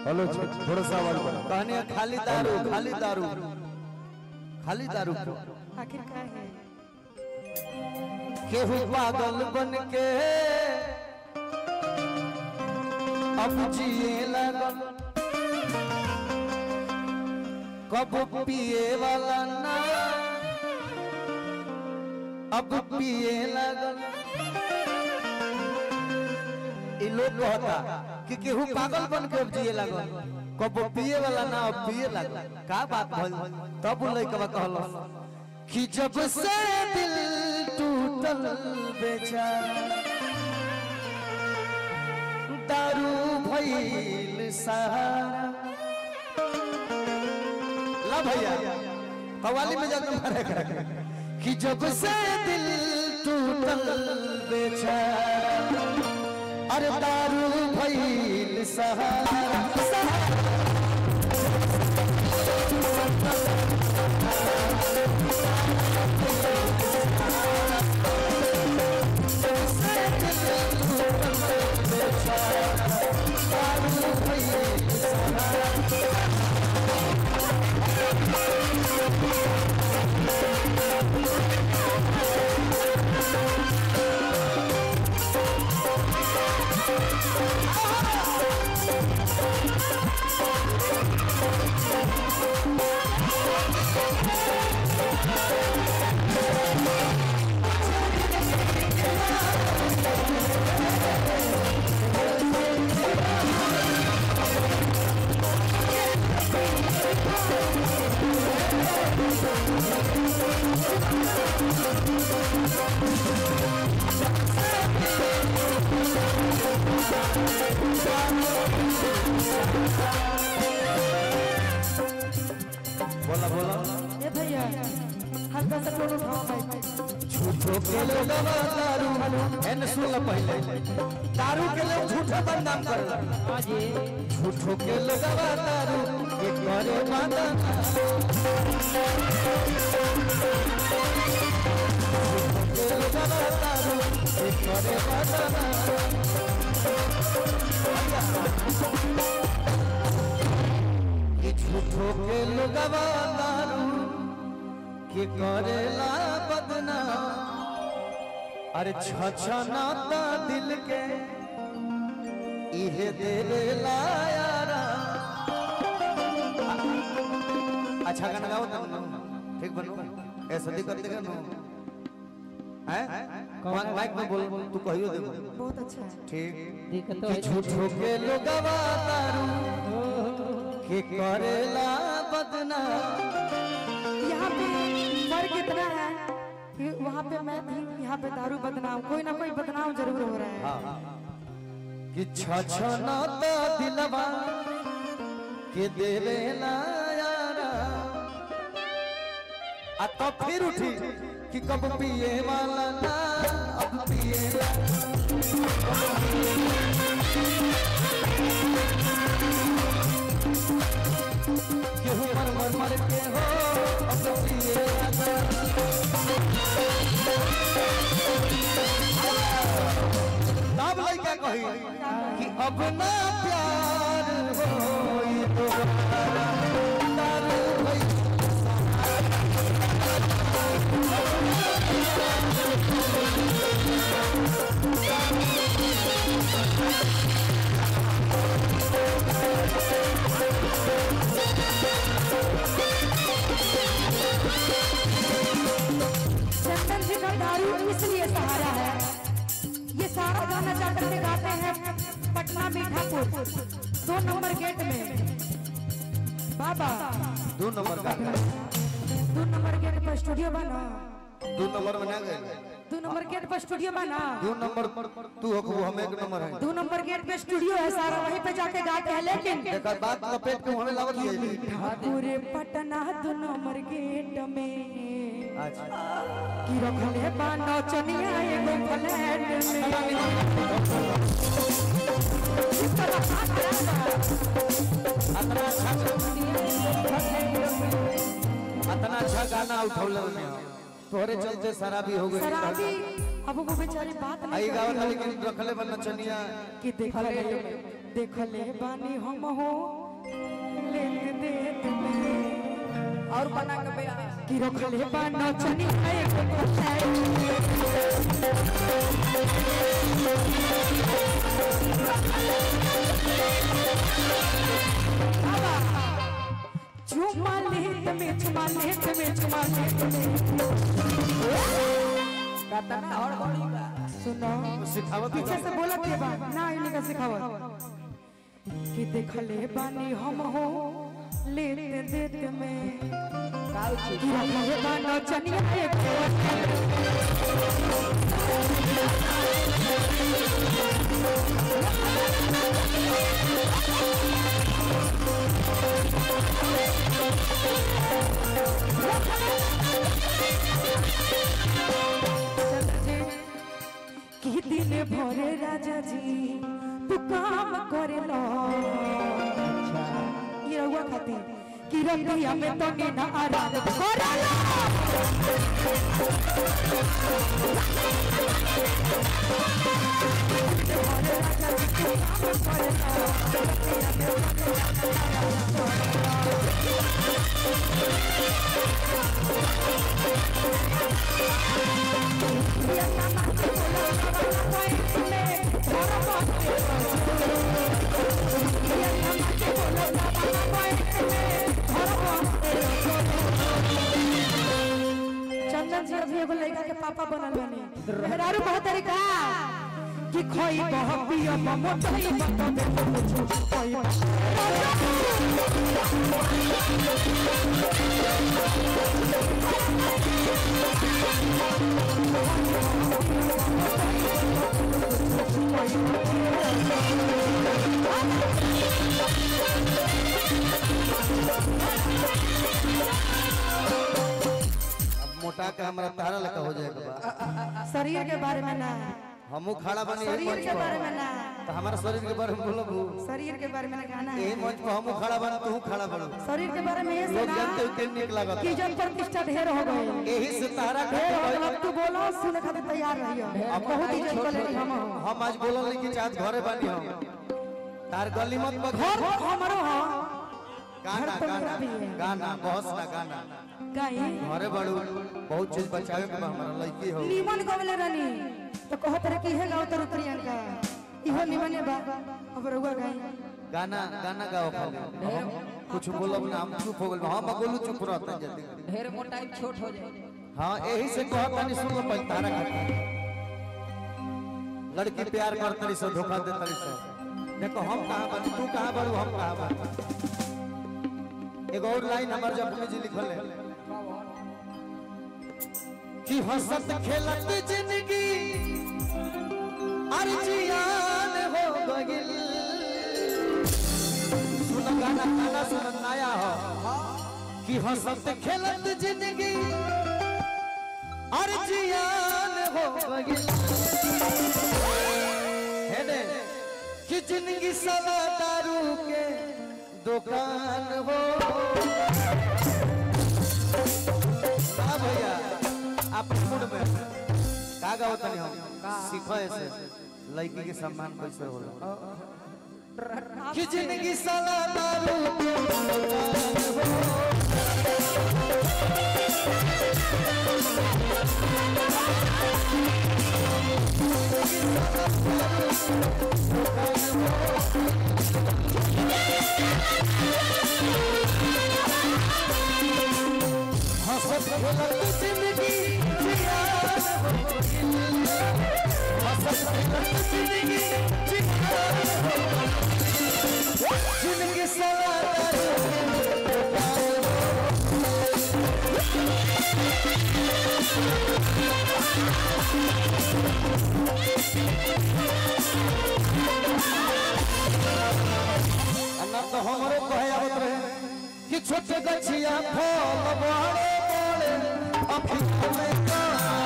Hello थोड़ा सा आवाज बढ़ा कहने खाली दारू खाली दारू खाली दारू आखिर का है केहू पागल बन के अब जिए लगल कब पिए वाला ना अब पिए लगल इ लोग कहता कि केहू पागल बन के अब जिए लगल कब पिए वाला ना अब पिए लगल का बात भइल तब उ लइकवा कहल कि जब से दिल टूटल बेचारा दारू भइल सहारा ला भैया कवाली में जाकर मारे करा कि जब से दिल टूटल बेचारा अरे दारू भइल सहारा बोला बोला ए भैया हल्का सा टोन उठाओ भाई झूठो के लोग दारू एन सुन ल पहले दारू के लोग झूठा बदनाम करला झूठो के लोग दारू के करे बदनाम के लोग दारू के करे बदनाम कि झूठो के लोग दारू के करेला बदनाम अरे छछनाता दिल के इहे देवेला यारा अच्छा गाना गाओ तुम ठीक बनो ऐसा दिक्कत देखा नो हैं कौन माइक में बोल तू कहियो दे बहुत अच्छा है ठीक कि झूठो के लोगवा दारू के करेला बदनाम यहाँ पे फर्क इतना है कि वहाँ पे मैं थी यहाँ पे दारू बदनाम कोई ना कोई बदनाम जरूर हो रहा है कि छछनाता दिलवा के देवेला यारा आ तो फिर उठी कि कब पिए वाला ना अब पिए केहू मर मर मर के हो अब पिए वाला तब लइका कही कि अब ना प्यार होई दोबारा दारू भई चंदन जी का दारू इसलिए सहारा है ये सारा गाना जाकर के गाते हैं पटना मीठापुर दो नंबर गेट में बाबा दो नंबर का दो नंबर गेट पर स्टूडियो बना दो नंबर में ना गए दो नंबर गेट पर स्टूडियो बना दो नंबर तू हो हम एक नंबर है दो नंबर गेट पे स्टूडियो है सारा वहीं पे जाके गाते हैं लेकिन देखा बात लपेट के हमें लावत है ठाकुर पटना दो नंबर गेट में अच्छा की रखले बानो चनिया एगो फ्लैट में अतना अच्छा अतना अच्छा गाना उठौल तोहरे चलते शराबी हो गई शराबी अब वो बेचारी बात नहीं आई कर गावत रही लेकिन रखले बन नचनिया कि देखले देख ले बानी हम हो लेत देत में और बना के बया कि रखले बानो चनी है को साइड चुमा लेत में चुमा लेत में चुमा लेत में कतना और बड़ी बा सुनो सिखावत पीछे से बोलत के बा ना इन्हीं का सिखावत कि देखले बानी हम हो लेत देत में काउ छी कि रखले बानो चनी है को कि दिन भरे राजा जी तू काम करे लो ये रहुआ खातिर कि रतिया में तो नीना आराम करे लो चंदन जी अभी एगो लड़का के पापा बनल बनी मेहरारू बहुत तरीका कि खोई बह पियो मोटई बत में खोई अब मोटा के हमरा तारा लगा हो जाएगा बा शरीर के बारे में ना हमू खड़ा बनी एही शरीर मंच के बारे पर में ना तो हमारा शरीर के बारे में बोलबू शरीर के बारे में ना गाना एही है मंच पर हमू खड़ा बनी तू खड़ा बनो शरीर के बारे में ये लोग सुना जानते हो कि निक लागत कि जन प्रतिष्ठा ढेर हो गए एही से तारा ढेर हो खातिर गए अब तू बोलो सुने खातिर तैयार रहियो बहुत इज्जत कर लेनी हम हम आज बोलल नहीं कि चाहत घरे बानी हम तार गली मत बग घर हमारो हो गाना घर तो मेरा गाना भी है। गाना बहुत ना गाना गाई घरे बड़ू बहुत चीज बचावे के बा हमारा लड़की हो नीमन गवले रानी तो कहत रहे कि हे गाओ तर प्रियंका इहो नीमने बा अब रहुआ गाई गाना गाना गाओ खाली हम कुछ बोलब ना हम चुप हो गए हम बोलू चुप रहते हैं जल्दी ढेर मोटा छोट हो जाए हाँ यही से कहत नहीं सुन लो पहले तारा खातिर लड़की प्यार कर तरी से धोखा दे तरी से देखो हम कहाँ बानी तू कहाँ बारू हम कहाँ बानी एगो और लाइन हमार जब जी लिखल है कि हंसत खेलत जिंदगी अर्जियान हो गइल सुन गाना गाना सुन नया हो कि हंसत खेलत जिंदगी अर्जियान हो गइल है ने कि जिंदगी सवा दारू के दुकान हो हाँ भैया आप मूड में का गाओ तनी हम सीखो ऐसे लड़की के सम्मान कैसे होला कि जिंदगी सवा दारू के दुकान हो हंसत खेलत जिंदगी जियान हो गइल। हंसत खेलत जिंदगी जियान हो गइल। जिंदगी सवार अन्ना तो हमरो कहे आवत रहे कि छोटे गछिया फल बड़े बड़े अफीम में का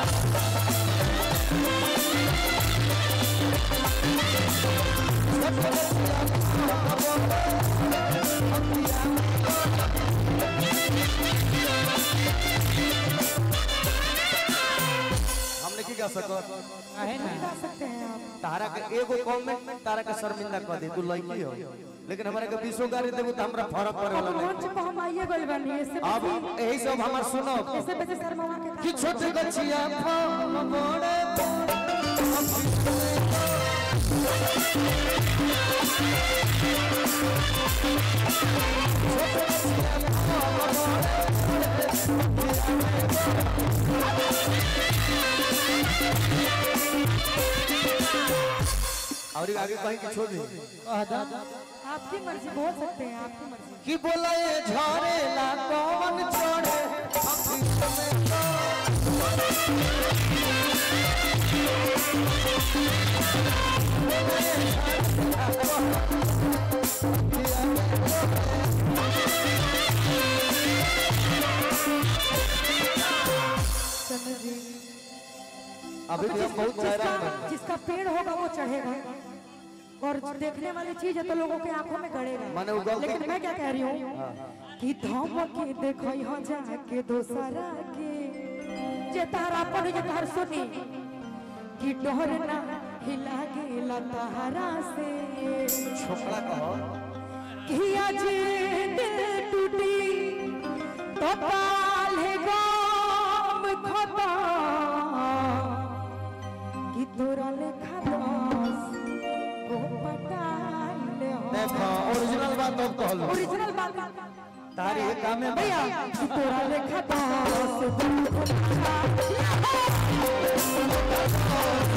छोटे गछिया फल बड़े अफीम में का। हमने की गा सकत काहे ना गा सकते हैं आप तारा के एगो कमेंट तारा के शर्मिंदा कर दे तू लड़की हो लेकिन हमारे के बीसो गाड़ी देबू तो हमरा फर्क पड़े अब वाला नहीं मंच पर हम आइए गइल बानी इससे अब बेसी यही सब हमार सुनो इससे बेसी शर्मावा के कि काम छोटे गछिया फल बड़े और आगे कहीं की छोड़ दी आपकी मर्जी बोल सकते हैं आपकी मर्जी कि बोला ये झरे ला कौन चढ़े चंद्र जी अभी भी हम बहुत जिसका चेहरा में जिसका पेड़ होगा वो चढ़ेगा और देखने वाली चीज है तो लोगों के आंखों में गड़ेगा माने वो गलती- लेकिन मैं क्या कह रही हूँ कि धम के देखो यहाँ जाके दोसरा के जे तारा पर जे तार सुनी कि डोर ना हिला गेला तारा से छोकरा कहो कि आज दिल टूटी तो काल है गाम खता कि तोरा लेखा दास को पटाले हो देखो ओरिजिनल बात अब कहलो ओरिजिनल बात तारी ये काम में भैया कि तोरा लेखा दास को पटाले हो।